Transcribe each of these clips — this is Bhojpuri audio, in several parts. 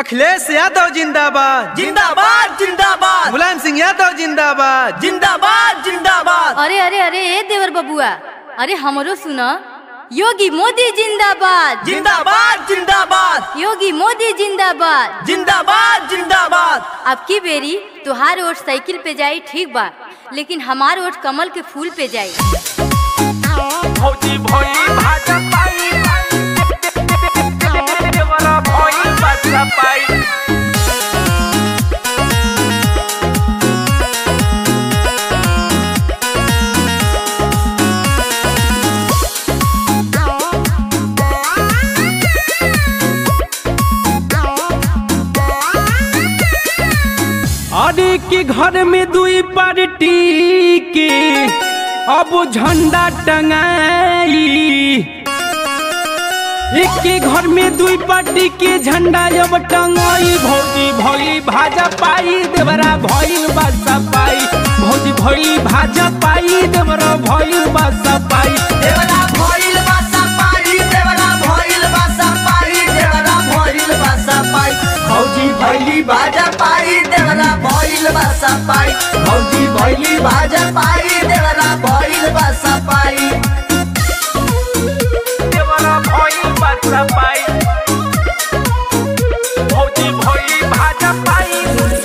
अखिलेश यादव जिंदाबाद जिंदाबाद जिंदाबाद मुलायम सिंह यादव जिंदाबाद जिंदाबाद जिंदाबाद अरे अरे अरे ए देवर बबुआ अरे हमरो सुन योगी मोदी जिंदाबाद जिंदाबाद जिंदाबाद योगी मोदी जिंदाबाद जिंदाबाद जिंदाबाद अब की बेरी तुहार वोट साइकिल पे जाई ठीक बा लेकिन हमार वोट कमल के फूल पे जाई भौजी भोई भाजा पाई देवरा भोई भाजा पाई अरे के घर में दुई पार्टी के अब झंडा टंगाई एक के घर में दुई पार्टी के झंडा जब टंगाई भौजी भौली भाजा पाई देवरा भइल बासा पाई भौजी भौली भाजा पाई देवरा भइल बासा पाई देवरा भइल बासा पाई देवरा भइल बासा पाई देवरा भइल बासा पाई भौजी भइली बाजा पाई देवरा भइल बासा पाई भौजी भइली बाजा पाई देवरा भइल बासा पाई देवरा भोई भाजा पाई भौजी भोई भाजा पाई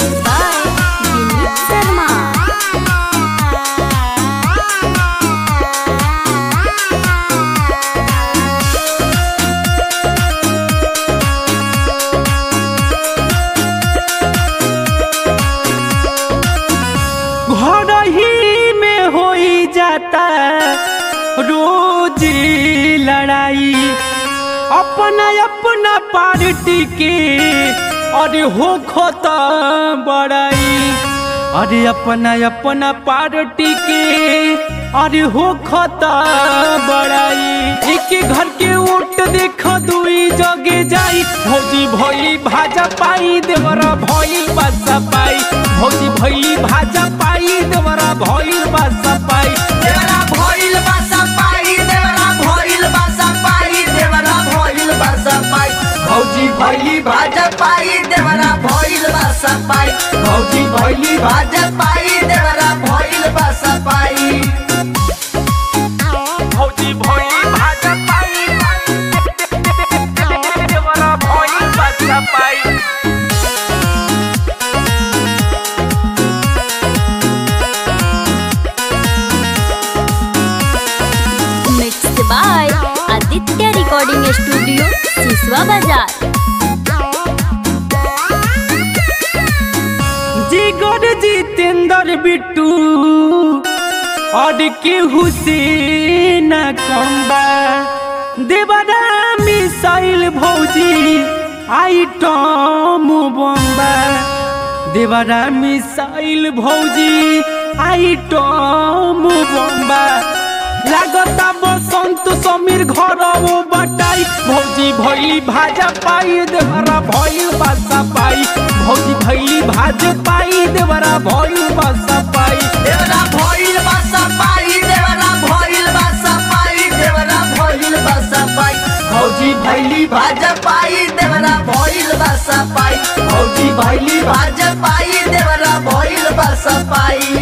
शर्मा घर ही में हो जाता रोज लड़ाई अपना अपना पार्टी के अरे हो खोता बड़ाई अरे अपना अपना पार्टी के अरे हो खोता बड़ाई एक घर के वोट देख दुई जगे जाई भौजी भोली भाजा पाई देवरा भोली बासा पाई भौजी भोली भाजा पाई देवरा भोली बासा पाई देवरा भइल बासा पाई देवरा भइल बासा पाई देवरा भइल बासा पाई भौजी भइली भाजा पाई देवरा भइल बासा पाई भौजी भइली भाजा पाई देवरा भइल बासा पाई भौजी भोई भाजा पाई देवरा भोई भाजा पाई mixed by Aditya recording studio Siswa Bazar जिगर जितेंद्र बिट्टू और के हुसैन कम्बा देवरा मिसाइल भौजी आइटम बम्बा देवरा मिसाइल भौजी आइटम बम्बा लागता बसंत समीर घर बटाई भौजी भैली भाजा पाई देवरा भइल बासा पाई भौजी भैली भाज पाई देवरा भइल बासा पाई देवरा भइल बासा पाई देवरा भइल बासा पाई देवरा भइल बासा पाई भौजी भइली भाजा पाई देवरा भइल बासा पाई भौजी भइली भाजा पाई देवरा भइल बासा पाई